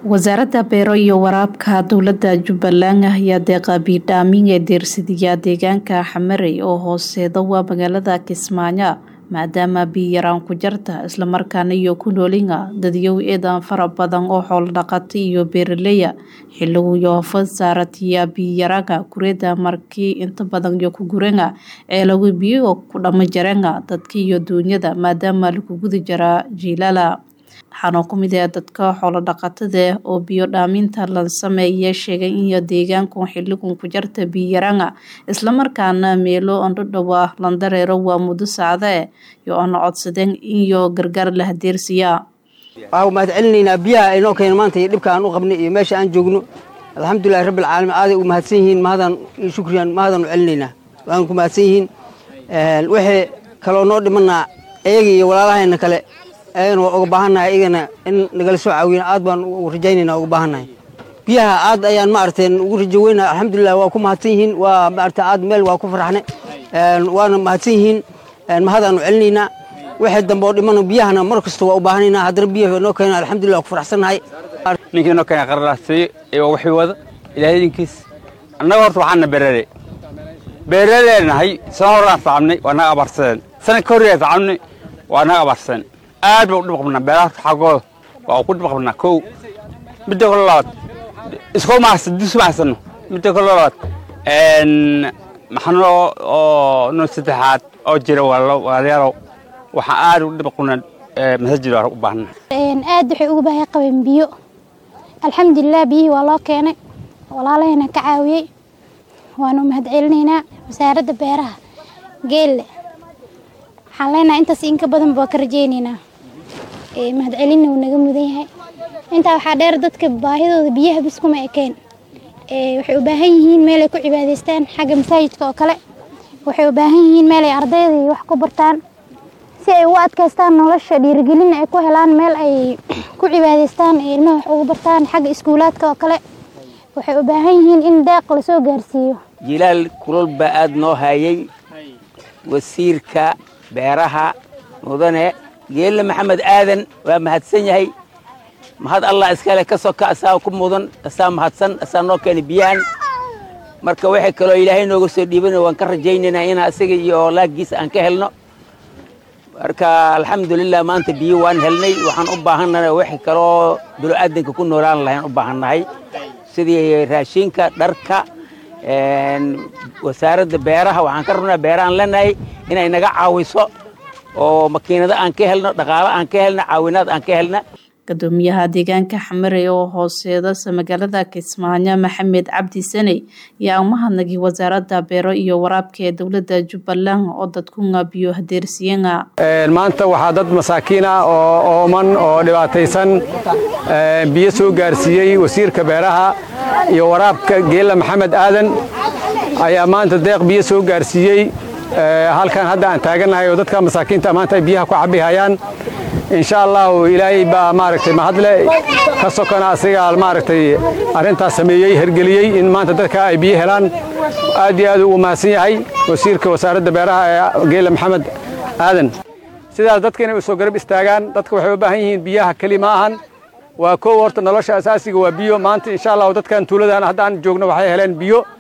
wasaaradda beero iyo waraabka dowladda jubbaland ayaa deeqa biidhaamin ee deersadiya deegaanka xamarey oo hooseeda waa magaalada kismaayo maadaama biyaraan ku jarta islamarkaana iyo ku noolinga dadyow eedan fara badan oo xoolo dhaqata iyo beeraleya xiligu yoofad saaratiya biyaraga kureeda markii inta badan iyo ku guranga ceelagu biyo ku dhama jaranga dadka iyo duunyada maadaama lagu guda jaraa jiilala waxaana ku mid ah dadka xoolo dhaqatada oo biyo dhaaminta la sameeya sheegay in deegaanku xiligun ku jarta biyaranga islamarkaana meelo andhodhowa landareero waa muddo sacde iyo ana codsadeen iyo gargaar la hadeersiya waxaa mahad celinaynaa biyaha inoo keena maanta iyo dhibka aan u qabnay iyo meesha aan joogno alxamdulilahi rabbi alcaalamiin aaday u mahadsan yihiin mahadaan iyo shukriyan mahadaan u celinaynaa waan ku mahadsan yihiin wixii kaloo noo dhimanaa iyaga iyo walaalahayna kale ayagana waa uga baahannahay iyagana in nagala soo caawiyana aad baan rajaynayna uga baahannahay biyaha aad ayaan maaragtay ugu rajo weynaa alxamdulilah waa ku mahadsan yihiin waa maaragtay aad meel waa ku faraxne waana mahadsan yihiin mahadaanu celinaynaa wixii dambe oo dhimana biyahana mar kasta waa u baahanaynaa haddana biyaha noo keena alxamdulilah waa ku faraxsannahay ninkii noo keena qararaasiyo iyo wixii wada ilaahay idinkiis annaga horta waxaana beerale beeraleenahay sana horaan tacabnay waa naga abaarsadeen sana ka horyaa tacabnay waa naga abaarsadeen aad baa u dhib qabnaa beeraha xaggooda waa ku dhib qabnaa kow midda kale labaad iskoo mahadsan dus mahadsano midda kale labaad maxano oo noo saddexaad oo jira walaalayaalow waxaan aad u dhib qabnaa masajid waa u baahna aad waxay uga baahay qabeen biyo alxamdulilah biyihii waa loo keenay walaalahayna ka caawiyey waanu mahad celinaynaa wasaaradda beeraha geelle waxaan leenahay intaas inka badanba waa ka rajaynaynaa mahad celina uu naga mudan yahay intaa waxaa dheer dadka baahidooda biyaha bis kuma ekeen waxay u baahan yihiin meel ay ku cibaadaystaan xagga masaajidka oo kale waxay u baahan yihiin meel ay ardayda wax ku bartaan si ay ugu adkaystaan nolosha dhiirigelin ay ku helaan meel ay ku cibaadaystaan ee ilmaha wax ugu bartaan xagga iskuulaadka oo kale waxay u baahan yihiin in deeq lasoo gaarsiiyo jilaal kulol baa aada noo hayay wasiirka beeraha mudane geelle maxamed aadan waa mahadsan yahay mahad allah iskale ka soka asaa ku mudan asaa mahadsan asaa noo keenay biyahan marka waxay kaloo ilaahay nooga soo dhiibana waan ka rajaynaynaa inaa isaga iyo laagiisa aan ka helno marka alxamdulilah maanta biyo waan helnay waxaan u baahannahay waxay kaloo binu-aadanka ku noolaan lahayn u baahannahay sidii raashinka dharka wasaaradda beeraha waxaan ka rabnaa beerahaan leenahay inay naga caawiso oo makiinado aan ka helno dhaqaalo aan ka helno caawinaad aan ka helna gudoomiyaha deegaanka xamarey oo hooseedasa magaalada kismaayo maxamed cabdi saney ayaa u mahadnagay wasaaradda beero iyo waraabka ee dowladda jubbaland oo dadkunga biyo hadeersiiyanga maanta waxaa dad masaakiin ah oo ooman oo dhibaataysan biyo soo gaarsiiyey wasiirka beeraha iyo waraabka geella maxamed aadan ayaa maanta deeq biyo soo gaarsiiyey halkan hadda aan taagannahay oo dadka masaakiinta maanta ay biyaha ku cabihayaan insha allahu ilaahay baa maaragtay mahadle ka sokona asigaa maaragtay arrintaas sameeyey hergeliyey in maanta dadka ay biyo helaan aad iyo aad ugu mahadsan yahay wasiirka wasaaradda beeraha ee geela maxamed aadan sidaas dadka inay u soo garab istaagaan dadka waxay u baahan yihiin biyaha keli ma ahan waa kow horta nolosha asaasiga waa biyo maanta insha allahu dadkan tuuladan haddaan joogno waxay heleen biyo